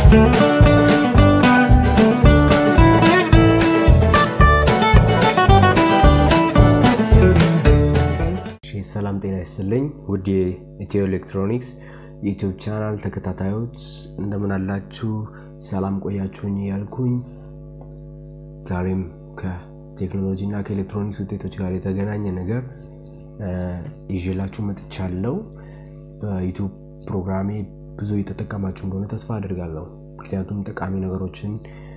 ሰላም ጤና ይስጥልኝ ውድ የኢትዮ ኤሌክትሮኒክስ የዩቲዩብ ቻናል ተከታታዮች እንደምን አላችሁ? ሰላም ቆያችሁኝ እያልኩኝ ዛሬም ከቴክኖሎጂ እና ከኤሌክትሮኒክስ ውጤቶች ጋር የተገናኘ ነገር ይዤላችሁ መጥቻለሁ። በዩቲዩብ ፕሮግራሜ ብዙ እየተጠቀማችሁ እንደሆነ ተስፋ አድርጋለሁ። ምክንያቱም ጠቃሚ ነገሮችን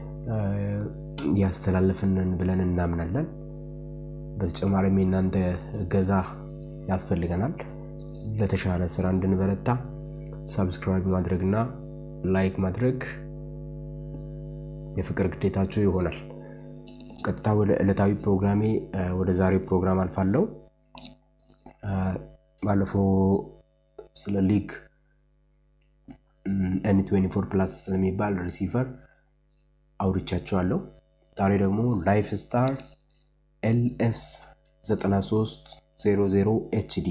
እያስተላለፍንን ብለን እናምናለን። በተጨማሪም የእናንተ እገዛ ያስፈልገናል። ለተሻለ ስራ እንድንበረታ ሰብስክራይብ ማድረግ እና ላይክ ማድረግ የፍቅር ግዴታችሁ ይሆናል። ቀጥታ ወደ ዕለታዊ ፕሮግራሜ ወደ ዛሬ ፕሮግራም አልፋለሁ። ባለፈው ስለ ሊግ ኤን 24 ፕላስ ስለሚባል ሪሲቨር አውርቻቸዋለሁ። ዛሬ ደግሞ ላይፍ ስታር ኤልኤስ 9300 ኤችዲ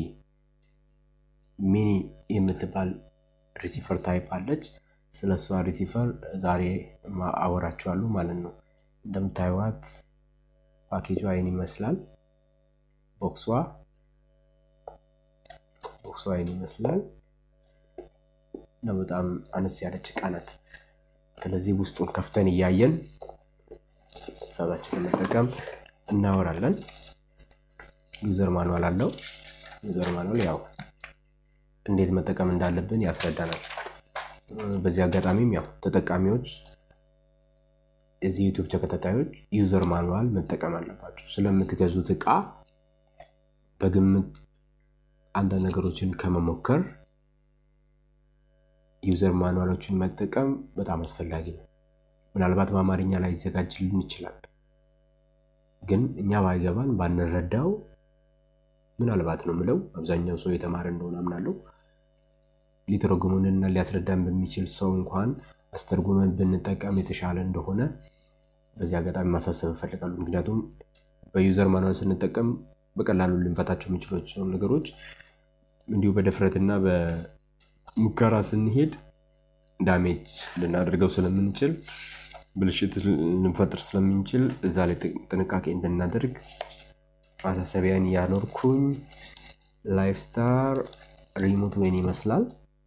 ሚኒ የምትባል ሪሲፈር ታይፕ አለች። ስለ እሷ ሪሲፈር ዛሬ አወራችኋለሁ ማለት ነው። እንደምታዩዋት ፓኬጇ አይን ይመስላል። ቦክሷ ቦክሷ አይን ይመስላል እና በጣም አነስ ያለች እቃ ናት። ስለዚህ ውስጡን ከፍተን እያየን ሰባችንን መጠቀም እናወራለን። ዩዘር ማኑዋል አለው። ዩዘር ማኑዋል ያው እንዴት መጠቀም እንዳለብን ያስረዳናል። በዚህ አጋጣሚም ያው ተጠቃሚዎች የዚህ ዩቱብ ተከታታዮች ዩዘር ማኑዋል መጠቀም አለባቸው። ስለምትገዙት እቃ በግምት አንዳንድ ነገሮችን ከመሞከር ዩዘር ማኑዋሎችን መጠቀም በጣም አስፈላጊ ነው። ምናልባት በአማርኛ ላይ ይዘጋጅልን ይችላል ግን እኛ ባይገባን ባንረዳው ምናልባት ነው ምለው አብዛኛው ሰው የተማረ እንደሆነ አምናለሁ። ሊተረጉሙንና ሊያስረዳን በሚችል ሰው እንኳን አስተርጉመን ብንጠቀም የተሻለ እንደሆነ በዚህ አጋጣሚ ማሳሰብ እፈልጋለሁ። ምክንያቱም በዩዘር ማኑዋል ስንጠቀም በቀላሉ ልንፈታቸው የምንችላቸው ነገሮች እንዲሁ በድፍረትና በሙከራ ስንሄድ ዳሜጅ ልናደርገው ስለምንችል ብልሽት ልንፈጥር ስለምንችል እዛ ላይ ጥንቃቄ እንድናደርግ ማሳሰቢያን እያኖርኩኝ ላይፍ ስታር ሪሞት ወይን ይመስላል።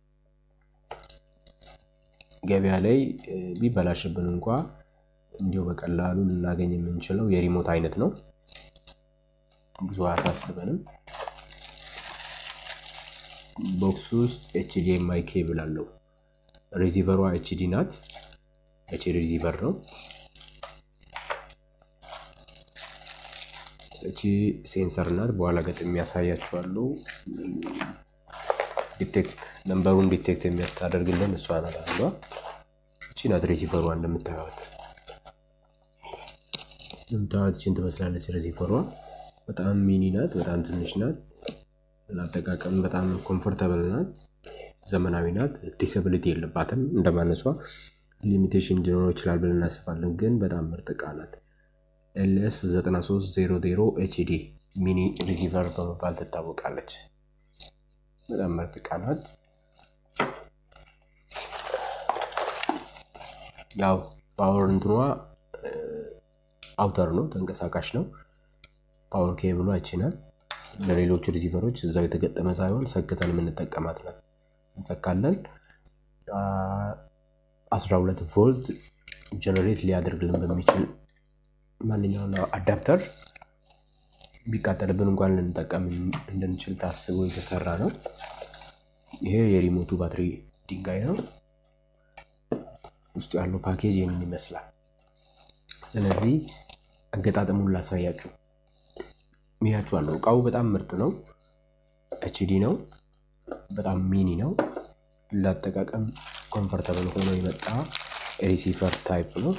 ገበያ ላይ ቢበላሽብን እንኳ እንዲሁ በቀላሉ ልናገኝ የምንችለው የሪሞት አይነት ነው። ብዙ አያሳስበንም። ቦክስ ውስጥ ኤችዲኤምአይ ኬብል አለው። ሪሲቨሯ ኤችዲ ናት። ኤች ሪሲቨር ነው። እቺ ሴንሰር ናት። በኋላ ገጥም ያሳያችኋለሁ። ዲቴክት ነንበሩን ዲቴክት የሚያታደርግልን እሷ ናት አንዷ። እቺ ናት ሪሲቨሯ እንደምታዩት እንደምታዩት እችን ትመስላለች ሪሲቨሯ። በጣም ሚኒ ናት። በጣም ትንሽ ናት። ለአጠቃቀም በጣም ኮምፎርታብል ናት። ዘመናዊ ናት። ዲስብሊቲ የለባትም እንደማነሷ ሊሚቴሽን ሊኖረው ይችላል ብለን እናስባለን፣ ግን በጣም ምርጥ እቃ ናት። ኤልኤስ 9300 ኤችዲ ሚኒ ሪሲቨር በመባል ትታወቃለች። በጣም ምርጥ እቃ ናት። ያው ፓወር እንትኗ አውተር ነው፣ ተንቀሳቃሽ ነው። ፓወር ኬብሏ ይችናል። ለሌሎቹ ሪሲቨሮች እዛው የተገጠመ ሳይሆን ሰክተን የምንጠቀማት ናት። እንሰካለን 12 ቮልት ጀነሬት ሊያደርግልን በሚችል ማንኛውን አዳፕተር ቢቃጠልብን እንኳን ልንጠቀም እንድንችል ታስቦ የተሰራ ነው። ይሄ የሪሞቱ ባትሪ ድንጋይ ነው። ውስጡ ያለው ፓኬጅ ይህንን ይመስላል። ስለዚህ አገጣጠሙን ላሳያችሁ ሚያችኋለሁ። እቃው በጣም ምርጥ ነው። ኤችዲ ነው። በጣም ሚኒ ነው። ለአጠቃቀም ኮምፈርተብል ሆኖ የመጣ ሪሲቨር ታይፕ ነው።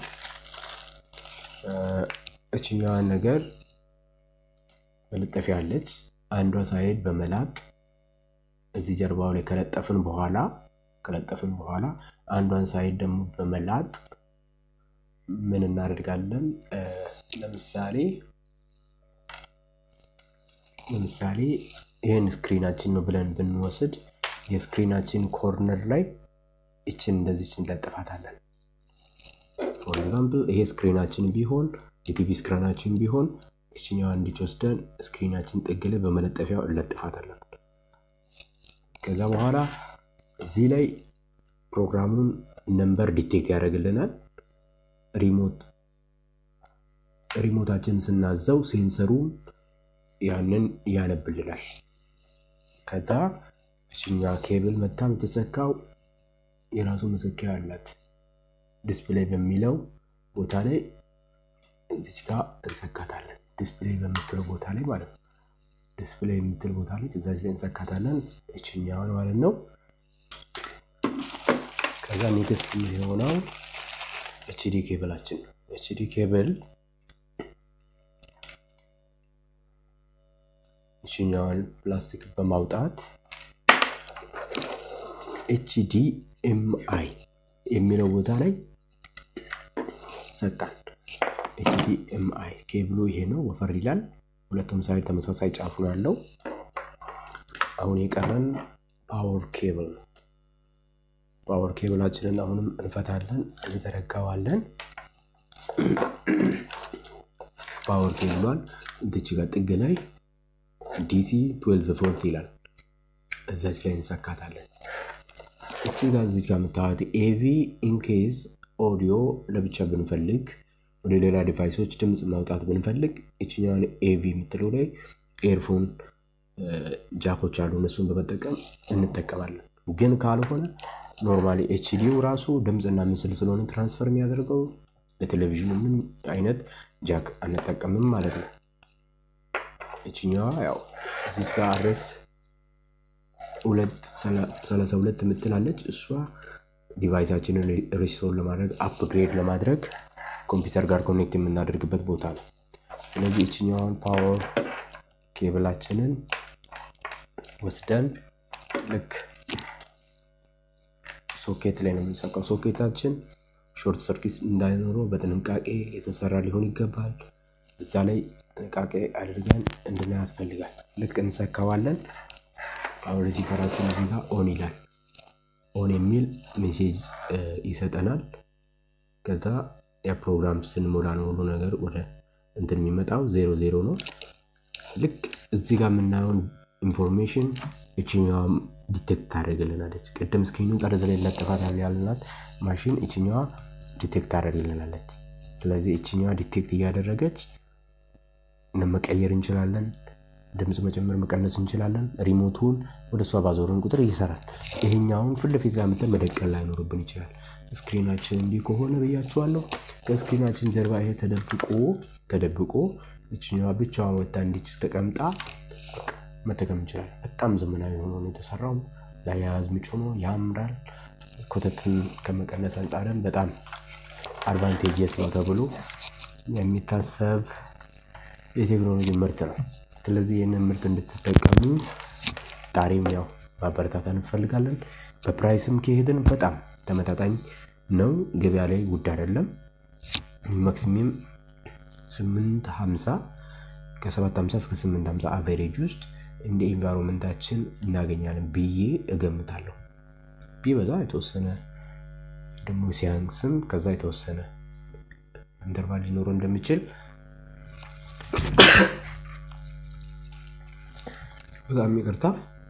እችኛዋን ነገር መለጠፊያ አለች። አንዷ ሳይድ በመላጥ እዚህ ጀርባው ላይ ከለጠፍን በኋላ ከለጠፍን በኋላ አንዷን ሳይድ ደግሞ በመላጥ ምን እናደርጋለን? ለምሳሌ ለምሳሌ ይህን ስክሪናችን ነው ብለን ብንወስድ የስክሪናችን ኮርነር ላይ ይችን እንደዚች እንለጥፋታለን። ፎር ኤግዛምፕል ይሄ ስክሪናችን ቢሆን የቲቪ ስክሪናችን ቢሆን እችኛዋ እንዲች ወስደን ስክሪናችን ጥግ ላይ በመለጠፊያው እለጥፋታለን። ከዛ በኋላ እዚህ ላይ ፕሮግራሙን ነምበር ዲቴክት ያደርግልናል። ሪሞት ሪሞታችን ስናዘው ሴንሰሩም ያንን ያነብልናል። ከዛ እችኛ ኬብል መታ የምትሰካው የራሱ መሰኪያ አላት። ዲስፕሌይ በሚለው ቦታ ላይ እዚች ጋ እንሰካታለን። ዲስፕሌይ በምትለው ቦታ ላይ ማለት ነው። ዲስፕሌይ የምትል ቦታ ላይ እዛች ላይ እንሰካታለን። እችኛውን ማለት ነው። ከዛ ኔክስት የሚሆነው ኤችዲ ኬብላችን ነው። ኤችዲ ኬብል እችኛዋን ፕላስቲክ በማውጣት ኤችዲ ኤምአይ የሚለው ቦታ ላይ ሰቃን። ኤችዲ ኤምአይ ኬብሉ ይሄ ነው፣ ወፈር ይላል። ሁለቱም ሳይድ ተመሳሳይ ጫፉ ነው ያለው። አሁን የቀረን ፓወር ኬብል ነው። ፓወር ኬብላችንን አሁንም እንፈታለን፣ እንዘረጋዋለን። ፓወር ኬብሏን እንትች ጋር ጥግ ላይ ዲሲ 12 ቮልት ይላል። እዛች ላይ እንሰካታለን። እቺ ጋር እዚች ጋር የምታዩት ኤቪ ኢንኬዝ ኦዲዮ ለብቻ ብንፈልግ ወደ ሌላ ዲቫይሶች ድምፅ ማውጣት ብንፈልግ እችኛዋን ኤቪ የምትለው ላይ ኤርፎን ጃኮች አሉ። እነሱን በመጠቀም እንጠቀማለን። ግን ካልሆነ ኖርማሊ ኤችዲው ራሱ ድምፅና ምስል ስለሆነ ትራንስፈር የሚያደርገው ለቴሌቪዥኑ ምን አይነት ጃክ አንጠቀምም ማለት ነው። እችኛዋ ያው እዚች ጋር አድረስ ሰላሳ ሁለት የምትላለች እሷ ዲቫይሳችንን ሪስቶር ለማድረግ አፕግሬድ ለማድረግ ኮምፒውተር ጋር ኮኔክት የምናደርግበት ቦታ ነው። ስለዚህ እችኛዋን ፓወር ኬብላችንን ወስደን ልክ ሶኬት ላይ ነው የምንሰካው። ሶኬታችን ሾርት ሰርኪት እንዳይኖረው በጥንቃቄ የተሰራ ሊሆን ይገባል። እዛ ላይ ጥንቃቄ አድርገን እንድናይ ያስፈልጋል። ልክ እንሰካዋለን። አሁን ሪሲቨራችን እዚህ ጋር ኦን ይላል። ኦን የሚል ሜሴጅ ይሰጠናል። ከዛ የፕሮግራም ስንሞላ ነው ሁሉ ነገር ወደ እንትን የሚመጣው ዜሮ ዜሮ ነው። ልክ እዚህ ጋር የምናየውን ኢንፎርሜሽን እችኛዋም ዲቴክት ታደርግልናለች። ቅድም ስክሪኑን ጠርዝ ላይ ለጥፋታል ያልናት ማሽን እችኛዋ ዲቴክት ታደርግልናለች። ስለዚህ እችኛዋ ዲቴክት እያደረገች መቀየር እንችላለን። ድምፅ መጨመር መቀነስ እንችላለን። ሪሞቱን ወደ እሷ ባዞርን ቁጥር ይሰራል። ይሄኛውን ፊት ለፊት ጋር መተን መደቀል ላይኖርብን ይችላል። ስክሪናችን እንዲህ ከሆነ ብያችኋለሁ። ከስክሪናችን ጀርባ ይሄ ተደብቆ ተደብቆ እችኛዋ ብቻዋን ወጣ እንዲች ተቀምጣ መጠቀም እንችላለን። በጣም ዘመናዊ ሆኖ ነው የተሰራው። ለአያያዝ ምቹ ነው፣ ያምራል። ኮተትን ከመቀነስ አንጻርን በጣም አድቫንቴጅስ ነው ተብሎ የሚታሰብ የቴክኖሎጂ ምርት ነው። ስለዚህ ይህንን ምርት እንድትጠቀሙ ጣሪም ያው ማበረታታ እንፈልጋለን። በፕራይስም ከሄድን በጣም ተመጣጣኝ ነው። ገበያ ላይ ውድ አይደለም። ማክሲሚም 850 ከ750 እስከ 850 አቨሬጅ ውስጥ እንደ ኢንቫይሮንመንታችን እናገኛለን ብዬ እገምታለሁ። ቢበዛ የተወሰነ ደግሞ ሲያንስም ከዛ የተወሰነ ኢንተርቫል ሊኖረው እንደሚችል በጣም ይቅርታ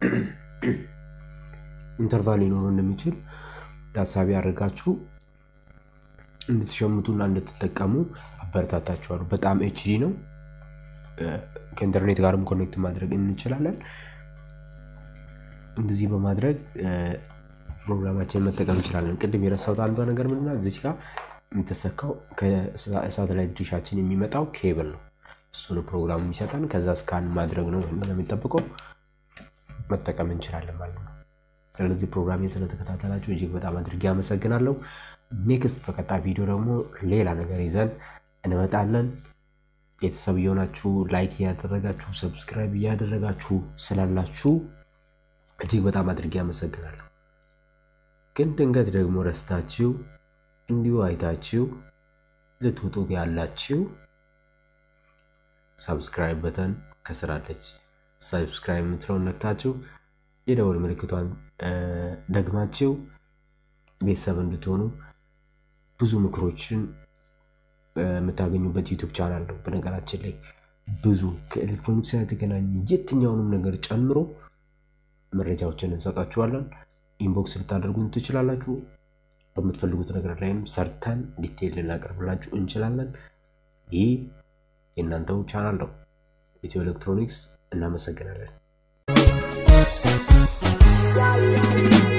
ኢንተርቫል ሊኖረው እንደሚችል ታሳቢ አድርጋችሁ እንድትሸምቱና እንድትጠቀሙ አበረታታችኋለሁ። በጣም ኤችዲ ነው። ከኢንተርኔት ጋርም ኮኔክት ማድረግ እንችላለን። እንደዚህ በማድረግ ፕሮግራማችንን መጠቀም እንችላለን። ቅድም የረሳሁት አንዷ ነገር ምንድን ናት? እዚች ጋር የምትሰካው ከሳተላይት ዲሻችን የሚመጣው ኬብል ነው። እሱን ፕሮግራም የሚሰጠን ከዛ ስካን ማድረግ ነው የሚጠብቀው መጠቀም እንችላለን ማለት ነው። ስለዚህ ፕሮግራሜ ስለተከታተላችሁ እጅግ በጣም አድርጌ አመሰግናለሁ። ኔክስት በቀጣይ ቪዲዮ ደግሞ ሌላ ነገር ይዘን እንመጣለን። ቤተሰብ እየሆናችሁ ላይክ እያደረጋችሁ ሰብስክራይብ እያደረጋችሁ ስላላችሁ እጅግ በጣም አድርጌ አመሰግናለሁ። ግን ድንገት ደግሞ ረስታችሁ እንዲሁ አይታችሁ ልትወጡ ያላችሁ ሰብስክራይብ በተን ከስራለች ሰብስክራይብ የምትለውን ነክታችሁ የደወል ምልክቷን ደግማችሁ ቤተሰብ እንድትሆኑ ብዙ ምክሮችን የምታገኙበት ዩቱብ ቻናል ነው። በነገራችን ላይ ብዙ ከኤሌክትሮኒክስ ጋር የተገናኘ የትኛውንም ነገር ጨምሮ መረጃዎችን እንሰጣችኋለን። ኢንቦክስ ልታደርጉን ትችላላችሁ። በምትፈልጉት ነገር ላይም ሰርተን ዲቴይል ልናቀርብላችሁ እንችላለን። ይህ የእናንተው ቻናል ነው፣ ኢትዮ ኤሌክትሮኒክስ። እናመሰግናለን።